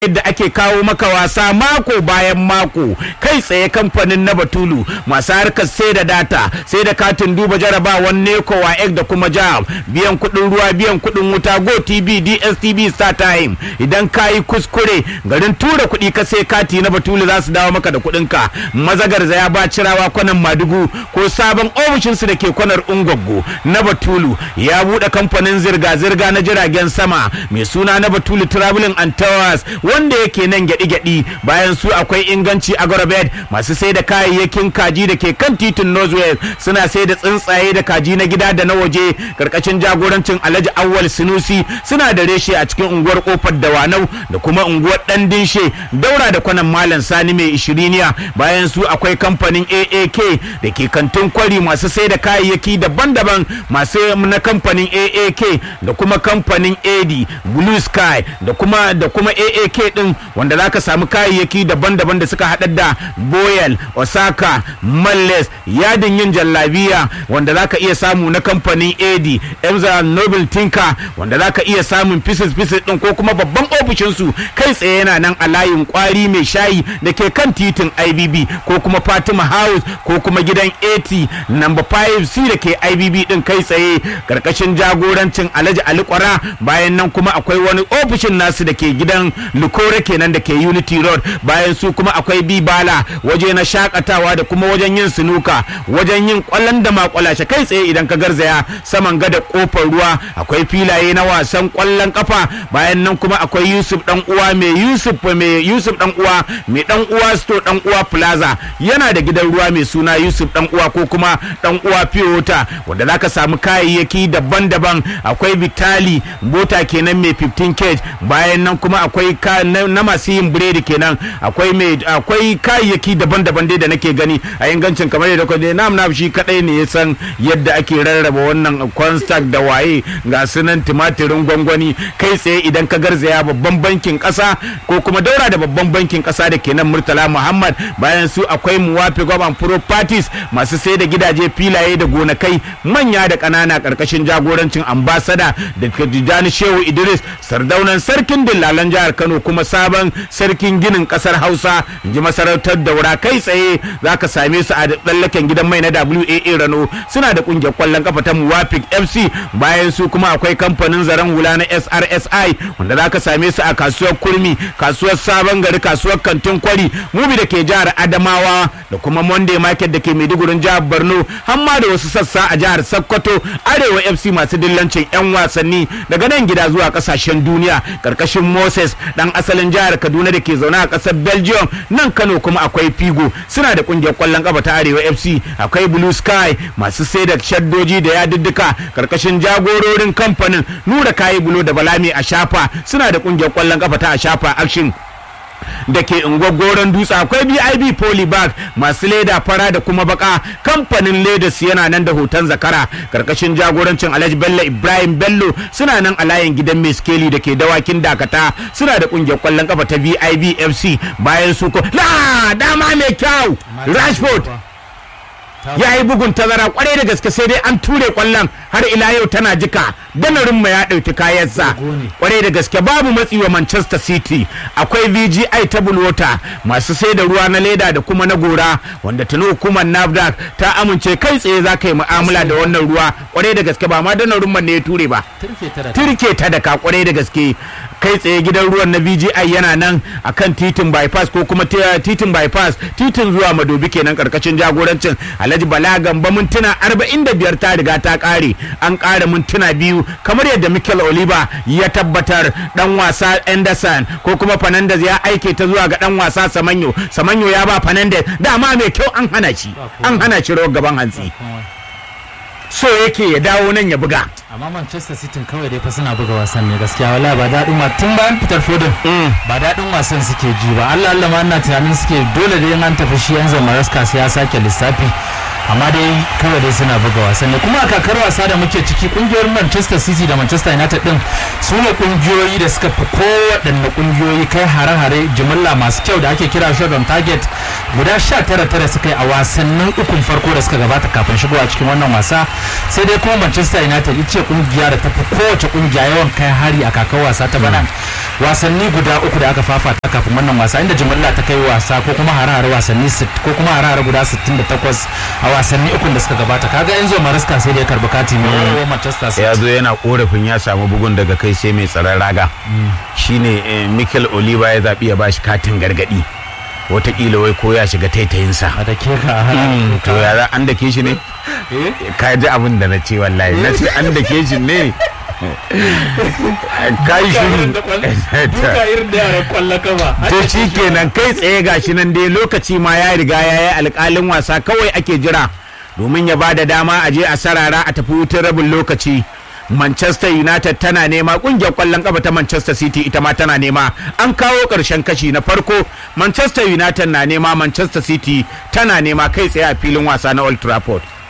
yadda ake kawo maka wasa mako bayan mako kai tsaye kamfanin na batulu masu harkar sai da data sai da katin duba jarabawan neko wa da kuma jam biyan kudin ruwa biyan kudin wuta go tv dstv star time idan ka yi kuskure garin tura kuɗi ka sai kati na batulu za su dawo maka da kuɗin ka mazagar ya ba cirawa kwanan madugu ko sabon ofishinsu da ke kwanar ungwaggo na batulu ya buɗe kamfanin zirga-zirga na jiragen sama mai suna na batulu traveling and towers wanda yake nan gyaɗi-gyaɗi bayan su akwai inganci agrobed masu sai da kayayyakin kaji da ke kan titin northwest suna sai da tsuntsaye da kaji na gida da na waje karkashin jagorancin alhaji awwal sinusi suna da reshe a cikin unguwar kofar dawanau da kuma unguwar dan dinshe daura da kwanan malam sani mai ishiriniya bayan su akwai kamfanin aak da ke kantin kwari masu sai da kayayyaki daban-daban masu na kamfanin aak da kuma kamfanin ad blue sky da kuma da kuma aak din wanda zaka samu kayayyaki daban-daban da suka haɗar da boyel osaka malles yadin yin jallabiya wanda zaka iya samu na kamfanin ad emza nobel tinka wanda zaka iya samun pieces pieces din ko kuma babban ofishinsu kai tsaye yana nan a layin kwari mai shayi da ke kan titin ibb ko kuma fatima house ko kuma gidan 80 number 5c da ke ibb din kai tsaye karkashin jagorancin alhaji ali kwara bayan nan kuma akwai wani ofishin nasu da ke gidan lukore kenan da ke unity road bayan su kuma akwai bibala waje na shakatawa da kuma wajen yin sinuka wajen yin kwallon da makwalashe kai tsaye idan ka garzaya saman gada kofar ruwa akwai filaye na wasan kwallon kafa bayan nan kuma akwai yusuf dan uwa mai yusuf mai yusuf dan uwa mai dan uwa sto dan uwa plaza yana da gidan ruwa mai suna yusuf dan uwa ko kuma dan uwa piyota wanda zaka samu kayayyaki daban-daban akwai vitali mota kenan mai 15 cage bayan nan kuma akwai na masu yin biredi kenan akwai mai akwai kayayyaki daban-daban dai da nake gani a ingancin kamar yadda kwanne nam nam shi kadai ne ya san yadda ake rarraba wannan constact da waye ga sunan timatirin gwangwani kai tsaye idan ka garzaya babban bankin kasa ko kuma daura da babban bankin kasa da kenan murtala muhammad bayan su akwai muwafi gwamnan properties masu sai da gidaje filaye da gonakai manya da ƙanana ƙarƙashin jagorancin ambasada da tijjani shehu idris sardaunan sarkin dillalan jihar kano kuma sabon sarkin ginin ƙasar hausa ji masarautar daura kai tsaye za ka same su a tsallaken gidan mai na waa rano suna da ƙungiyar kwallon kafa ta muwafik fc bayan su kuma akwai kamfanin zaren hula na srsi wanda za ka same su a kasuwar kurmi kasuwar sabon gari kasuwar kantin kwari mubi da ke jihar adamawa da kuma monday market da ke maidugurin jihar borno hamma da wasu sassa a jihar sokoto arewa fc masu dillancin 'yan wasanni daga nan gida zuwa kasashen duniya karkashin moses dan asalin jihar kaduna da ke zaune a kasar belgium nan kano kuma akwai figo suna da kungiyar kwallon kafa ta arewa fc akwai blue sky masu sai da shaddoji da yadiddika karkashin jagororin kamfanin nura kayi bulo da balami a shafa suna da kungiyar kwallon kafa ta a shafa action da ke goron dutse akwai bib polybag masu leda fara da kuma baka kamfanin ledas yana nan da hoton zakara karkashin jagorancin alhaji bello ibrahim bello suna nan a layin gidan mai skeli da ke dawakin dakata suna da kungiyar kwallon kafa ta vib fc bayan su ko la dama mai kyau rashford ya yi bugun tazara kwarai da gaske sai dai an ture kwallon har ila yau tana jika danarin ma ya ɗauki kayansa kwarai da gaske babu matsi wa manchester city akwai vgi ta bulwota masu sai da ruwa na leda da kuma na gora wanda tuni hukumar nafdac ta amince kai tsaye za ka yi mu'amala da wannan ruwa kwarai da gaske ba ma danarin man ne ya ture ba turke ta da ka kwarai da gaske kai tsaye gidan ruwan na vgi yana nan akan titin bypass ko kuma titin bypass titin zuwa madobi kenan karkashin jagorancin alhaji bala gamba mintuna 45 ta riga ta kare an kara mintuna biyu kamar yadda mikel oliver ya tabbatar dan wasa anderson ko kuma fernandez ya aike ta zuwa ga dan wasa samanyo samanyo ya ba fernandez dama mai kyau an hana shi an hana shi rawar gaban hantsi so yake ya dawo nan ya buga amma manchester city kawai dai fa suna buga wasan ne gaskiya wala ba daɗin wa tun bayan fitar fodin ba daɗin wasan suke ji ba allah allah ma ina tunanin suke dole da an tafi shi yanzu maraska sai ya sake lissafi amma dai kawai dai suna buga wasanni kuma a kakar wasa da muke ciki kungiyoyin manchester city da manchester united din su ne kungiyoyi da suka fi kowaɗanne kungiyoyi kai hare-hare jimilla masu kyau da ake kira shot on target guda sha tara tara suka yi a wasannin ukun farko da suka gabata kafin shigowa cikin wannan wasa sai dai kuma manchester united ita ce kungiya da ta fi kowace kungiya yawan kai hari a kakar wasa ta bana wasanni guda uku da aka fafata kafin wannan wasa inda jimilla ta kai wasa ko kuma hare-hare wasanni ko kuma hare-hare guda 68 a wasanni ukun da suka gabata kaga yanzu mariska sai da ya karbi kati ne manchester city ya zo yana korafin ya samu bugun daga kai sai mai tsaron raga shine mikel oliva ya zaɓi ya bashi katin gargaɗi watakila wai ko ya shiga taitayinsa a da ke ka to ya za an dake shi ne ka ji abin da na ce wallahi na ce an dake shi ne kai shi duka irin da yaran kwallo kama to shi kenan kai tsaye gashi nan dai lokaci ma ya riga ya yi alƙalin wasa kawai ake jira domin ya ba da dama a je a sarara a tafi wutar rabin lokaci Manchester United tana nema kungiyar kwallon kafa ta Manchester City ita ma tana nema an kawo ƙarshen kashi na farko Manchester United na nema Manchester City tana nema kai tsaye a filin wasa na Old Trafford